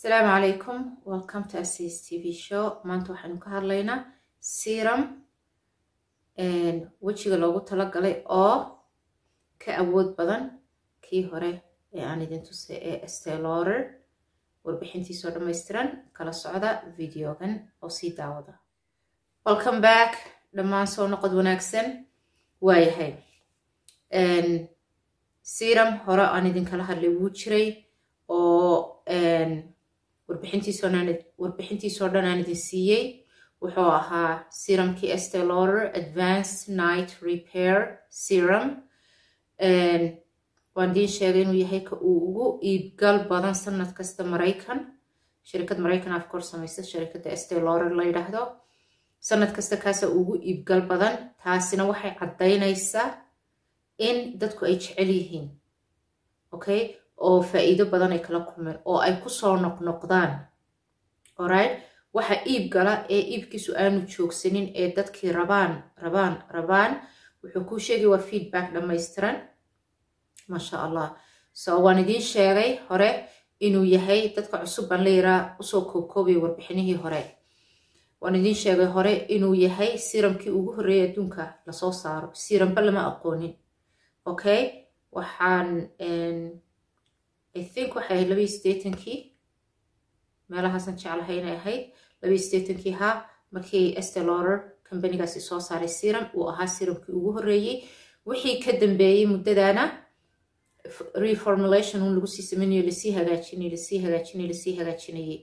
asalaamu calaykum welcome to asis t v show maanta waxaynu ka hadlaynaa serum wejiga loogu talagalay oo ka awood badan kii hore ee aan idin tusay ee stelorer warbixintiisoo dhammaystiran kala socda videogan oo sii daawada welcome back dhammaan soo noqod wanaagsan waayahay serum hore aan idinkala hadlay wuu jiray oo warbixintiisoo dhan aan idin siiyey wuxuu ahaa serumkii estelorer advanced night repair serum waan idiin sheegay inuu yahay ka uu ugu iibgal badan sanad kasta maraykan shirikad maraykan af kor samaysa shirikadda estelorer la yidhaahdo sanad kasta kaasa ugu iibgal badan taasina waxay caddaynaysaa in dadku ay jecel yihiin okay oo faa'iido badan ay kala kulmeen oo ay kusoo noqnoqdaan alright waxa iib gala ee iibkiisu aanu joogsanin ee dadkii rabaan rabaan rabaan wuxuu kuu sheegay waa feedback dhammaystiran maasha allah so waan idiin sheegay hore inuu yahay dadka cusub baan la yiraa usoo koobkoobaya warbixinihii hore waan idiin sheegay hore inuu yahay siramkii ugu horreeyay adduunka lasoo saaro siramba lama aqoonin okay waxaan i think waxay ahayd labaiyo sideetankii meelahaasan jeclahay inay ahayd labaiyo sideetankii ha markii estelorer companigaasi soo saaray serum uu ahaa serumkii ugu horreeyey wixii ka dambeeyey muddadana reformulation un lagu sii sameynayo lasii hagaajinay lasii hagaajinay lasii hagaajinayey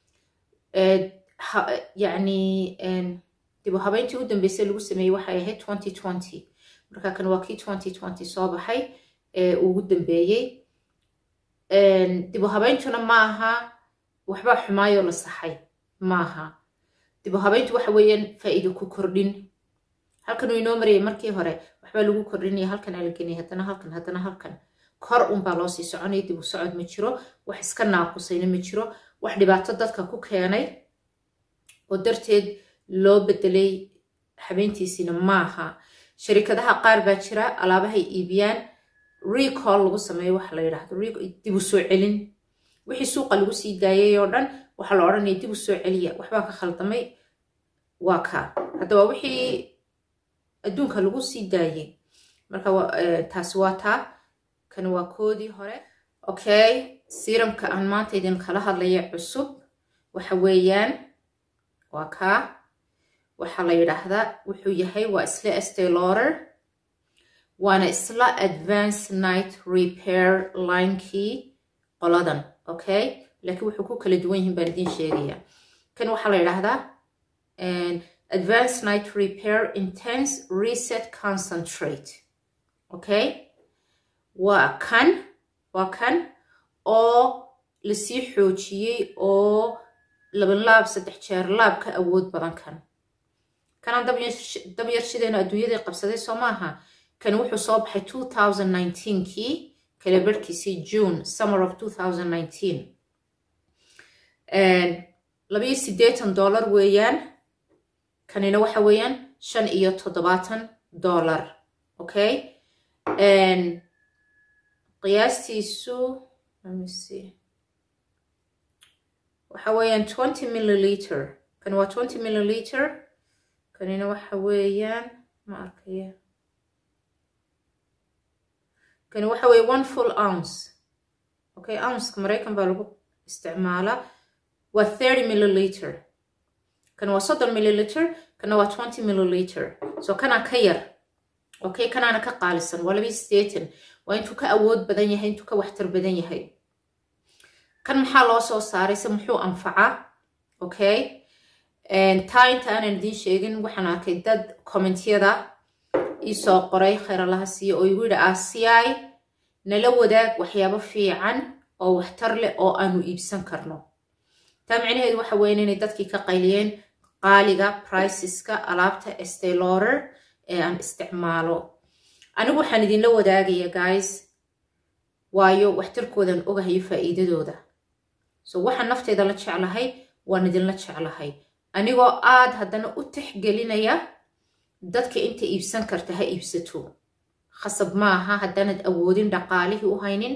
yacni dib u habeyntii u dambeysay lagu sameeyey waxay ahayd twenty twenty marka kan waa kii twenty twenty soo baxay ee ugu dambeeyey dib u habeyntuna maaha waxbaa xumaayoo la saxay maaha dib u habeyntu waxa weeyaan faa'iido ku kordhin halkan uu inoo marayay markii hore waxbaa lagu kordhinaya halkan aa la genaya haddana halkan haddana halkan kor unbaa loo sii soconaya dib u socod ma jiro wax iska naaqusayna ma jiro wax dhibaato dadka ku keenay oo darteed loo bedelay habeyntiisiina maaha sharikadaha qaar baa jira alaabahay iibiyaan recall lagu sameeyo waxa la yidhaahdo dib u soo celin wixii suuqa lagu sii daayay oo dhan waxaa la odhanaya dib u soo celiya waxbaa ka khaldamay waa kaa hadda waa wixii adduunka lagu sii daayay marka taasi waa taa kan waa koodii hore okay siramka aan maanta idin kala hadlaya cusub waxa weeyaan waa kaa waxaa la yidhaahdaa wuxuu yahay waa isla estelorer waana isla advance night repair linekii qoladan okay laakiin wuxuu ku kala duwan yihiin baan idiin sheegaya kan waxaa la yidhaahdaa advance night repair intense reset concentrate okay waa kan waa kan oo lasii xoojiyey oo laban laab saddex jeer laab ka awood badan kan kanaan dab yarshideena adduunyadii qabsaday soo maaha kan wuxuu soo baxay two thousand nineteenkii kala barhkiisii june summer of two thousand nineteen labaiyo siddeetan dollar weeyaan kanina waxa weeyaan shan iyo toddobaatan dollar okay qiyaastiisu waxa weeyaan twenty milliliter kan waa twenty milliliter kanina waxa weeyaan ma arkaya kani waxa weeye one full ounce okay ounceka maraykan baa lagu isticmaalaa waa thirty milliliter kan waa soddon milliliter kana waa twenty milliliter so kanaa ka yar okay kanaana ka qaalisan waa labii sideetan waa intuu ka awood badan yahay intuu ka waxtar badan yahay kan maxaa loo soo saaray se muxuu anfacaa okay taa inta aanan idiin sheegin waxaan arkay dad commentyada iisoo qoray khayralaha siiya oo igu yidhi aasiyay nala wadaag waxyaabo fiican oo waxtar leh oo aanu iibsan karno taa micnaheedu waxa weyan inay dadkii ka qayliyeen qaaliga priceska alaabta estelorer ee aan isticmaalo anigu waxaan idinla wadaagaya guys waayo waxtarkoodan ogahayo faa'iidadooda so waxaan nafteeda la jeclahay waan idinla jeclahay anigoo aad haddana u tixgelinaya dadka inta iibsan karta ha iibsato khasab maaha haddaanad awoodin dhaqaalihii u haynin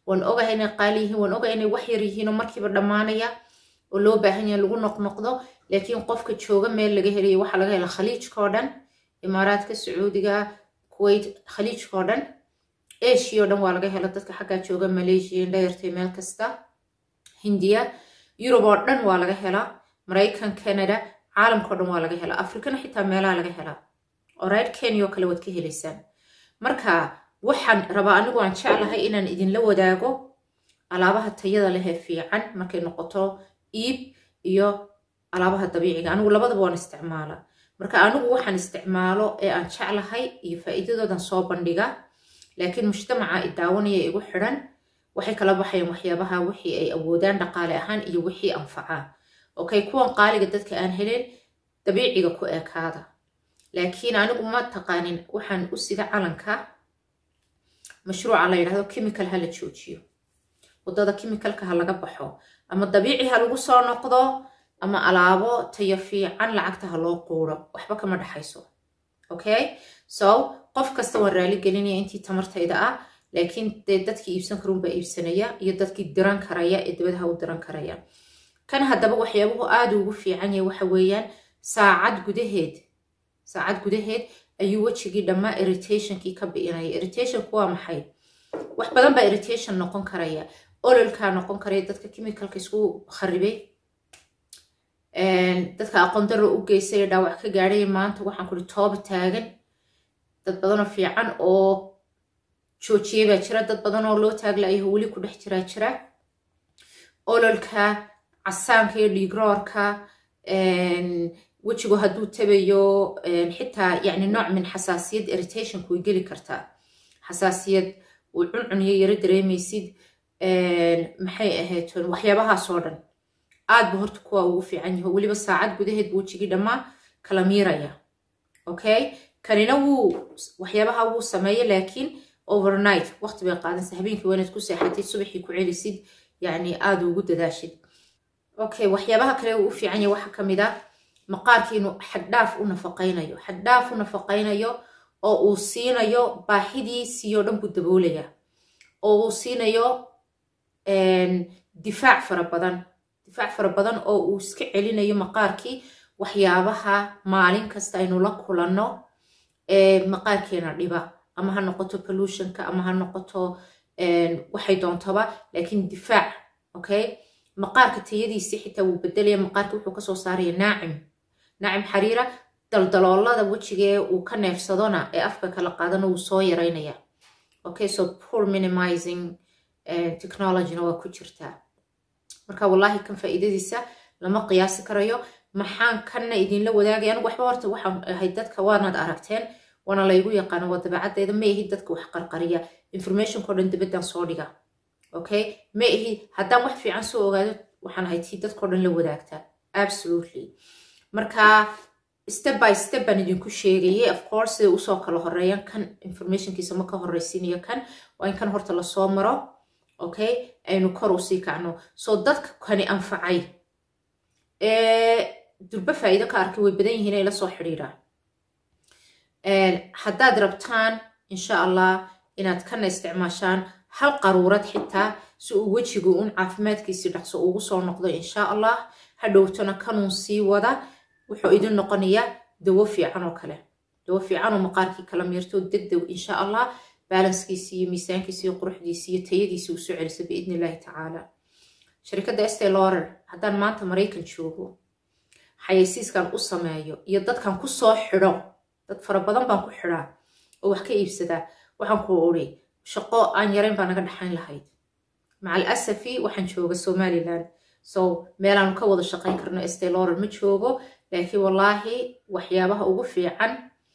waan ogahay inay qaali yihiin waan ogahay inay wax yar yihiin oo markiiba dhammaanaya oo loo baahan yahay lagu noqnoqdo laakiin qofka jooga meel laga helayo waxaa laga hela khaliijka oo dhan imaaraadka sacuudiga kuwait khaliijka oo dhan asia oo dhan waa laga hela dadka xaggaa jooga malaysia indhayartay meel kasta hindiya yurub oo dhan waa laga helaa maraykan canada caalamka o dhan waa laga helaa afrikana xitaa meelaha laga helaa orayt kenya oo kale waad ka helaysaan marka waxaan rabaa anigu aan jeclahay inaan idinla wadaago alaabaha tayada lehee fiican markay noqoto iib iyo alaabaha dabiiciga anigu labadaba waan isticmaalaa marka anigu waxaan isticmaalo ee aan jeclahay iyo faa'iidadoodan soo bandhiga laakiin mujtamaca idaawanaya igu xidhan waxay kala baxayaan waxyaabaha wixii ay awoodaan dhaqaale ahaan iyo wixii anfacaa okay kuwan qaaliga dadka aan helin dabiiciga ku ekaada laakiin anigu ma taqaanin waxaan u sida calanka mashruuca la yidhahdo chemical ha la joojiyo waddada chemicalka ha laga baxo ama dabiici ha lagu soo noqdo ama alaabo tayo fiican lacagta ha loo quuro waxba kama dhexayso okay so qof kasta waan raali gelinaya intii tamartayda ah laakiin dee dadkii iibsan karuunbaa iibsanaya iyo dadkii diran karaya ee dabadaha u diran karaya kan haddaba waxyaabuhu aada ugu fiican yahay waxa weeyaan saacad gudaheed saacad gudaheed ayuu wejigii dhammaa irritationkii ka bi'inaya irritationku waa maxay wax badan baa irritation noqon karaya ololkaa noqon karaya dadka chemicalka isku kharibay dadka aqoon darro u geystay ee dhaawac ka gaadhay maanta waxaan kuri tooba taagan dad badanoo fiican oo joojiyey baa jira dad badan oo loo taaglayaho weli ku dhex jiraa jira ololka casaanka iyo dhiigroorka wejigu hadduu tabayo xitaa yani nooc min xasaasiyad irritationku way geli kartaa xasaasiyad uu cuncuniyo yaro dareemaysid maxay ahayd waxyaabahaasoo dhan aad bu horta kuwa ugu fiican yaho weliba saacad gudaheed buu wejigii dhammaa kala miiraya okay kanina wuu waxyaabaha wuu sameeya laakiin overnight waqti bay qaadansa habeenkii waa inaad ku seexatid subaxii ku celisid yani aada ugu dadaashid okay waxyaabaha kale uu u fiican yahay waxaa ka mid ah maqaarkii inuu xaddhaaf u nafaqaynayo xaddhaaf u nafaqaynayo oo uu siinayo baaxidiisii oo dhan buu daboolaya oo uu siinayo difaac fara badan difaac fara badan oo uu iska celinayo maqaarkii waxyaabaha maalin kasta aynu la kulanno ee maqaarkeena dhiba ama ha noqoto pollutionka ama ha noqoto waxay doontaba laakiin difaac okay maqaarka tayadiisii xitaa wuu bedelaya maqaarka wuxuu kasoo saaraya naacim naacim xariira daldaloolada wejigee uu ka neefsadona ee afka kala qaadana wuu soo yaraynaya okay so poor minimizing technologyna waa ku jirtaa marka wallahi kan faa'iidadiisa lama qiyaasi karayo maxaan kanna idinla wadaagaya anigu waxba horta waxaan ahayd dadka waanaad aragteen waana laygu yaqaano waa dabeecaddeeda ma ihi dadka wax qarqariya informationko dhan dibaddan soo dhiga okay ma ihi haddaan wax fiican soo ogaado waxaan ahayd tii dadkao dhan la wadaagtaa absolutely marka step by step baan idinku sheegayay of course siday usoo kala horeeyaan kan informationkiisa ma ka horreysiinayo kan waa in kan horta lasoo maro okay aynu kor usii kacno so dadka kani anfacay durbe faa'iido ka arkay way badan yihiin ay la soo xidhiiraan haddaad rabtaan insha allah inaad kana isticmaashaan hal qaruurad xitaa si uu wejigu un caafimaadkiisii dhaqso ugu soo noqdo insha allah hadhowtona kanuun sii wada wuxuu idin noqonayaa dawo fiican oo kale dawo fiican oo maqaarkii kala miirto degdeg insha allah baalanskiisii iyo miisaankiisii iyo quruxdiisii iyo tayadiisii u soo celisa biidni illaahi tacaala sharikadda estee lorer haddaan maanta maraykan joogo xayaysiiskan u sameeyo iyo dadkan ku soo xidho dad fara badan baan ku xidhaa oo wax ka iibsadaa waxaan ku odhi shaqo aan yarayn baa naga dhaxayn lahayd macal asafi waxaan jooga somalilan so meelaanu ka wada shaqayn karno estee lorer ma joogo laakiin wallaahi waxyaabaha ugu fiican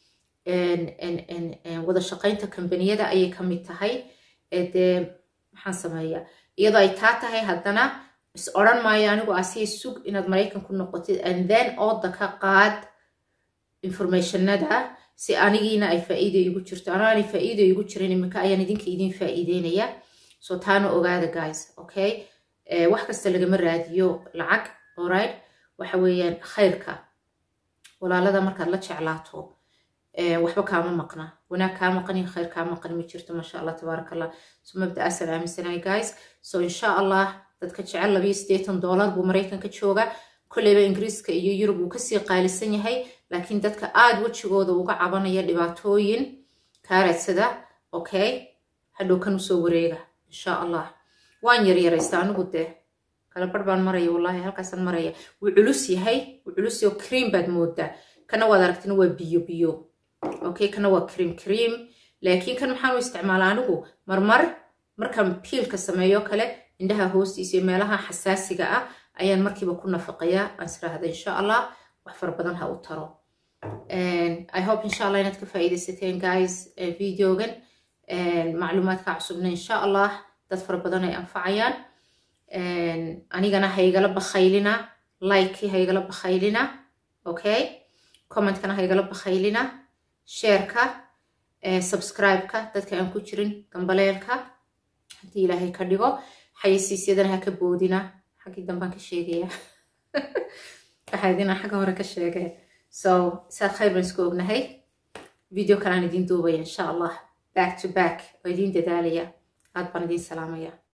wada shaqaynta kambaniyada ayay ka mid tahay dee maxaan sameeyaa iyadoo ay taa tahay haddana is odran maayo anigu asiya sug inaad maraykan ku noqotid and then ooda ka qaad informationada si anigiina ay faa'iida igu jirto anaanay faa'iida igu jirin iminka ayaan idinka idin faa'iideynaya so taana ogaada guys okay wax kasta lagama raadiyo lacag alright waxa weeyaan khayrka walaalada markaad la jeclaato waxba kaama maqna wanaag kaa maqan iyo khayr kaa maqan ma jirto maasha allah tabaaraka allah so mabda'aasaan aaminsanahay guys so insha allah dadka jecel labiyo siddeetan dollar buu maraykanka jooga kolleyba ingiriiska iyo yurub uu kasii qaalisan yahay laakiin dadka aada wejigooda uga cabanaya dhibaatooyin kaa raadsada okay hadhow kan usoo wareega insha allah waan yaryaraysta anigu dee kala bar baan maraya wallahi halkaasaan maraya wuu culus yahay wuu culus yahay cream baad moodaa kana waad aragtina waa biyo biyo okay kana waa cream cream laakiin kan maxaan u isticmaalaa anigu marmar markaan piilka sameeyo kale indhaha hoostiisa iyo meelaha xasaasiga ah ayaan markiiba ku nafaqayaa aan israahda insha allah wax fara badan ha u taro i hope insha allah inaad ka faa'iidaysateen guys videogan macluumaadka cusubna insha allah dad fara badan ay anfacayaan anigana haygala bakhaylina likekii haygala bakhaylina okay commentkana haygala bakhaylina sheerka subscribe-ka dadka aan ku jirin gambaleelka haddii ilaahay ka dhigo xayasiisyadana ha ka boodina xaggii dambaan ka sheegaya waxaa idin xagga hore ka sheegay so saad khayr baan isku ognahay video kalaan idiin duubaya insha allah back to back oo idiin dadaalaya aad baan idiin salaamaya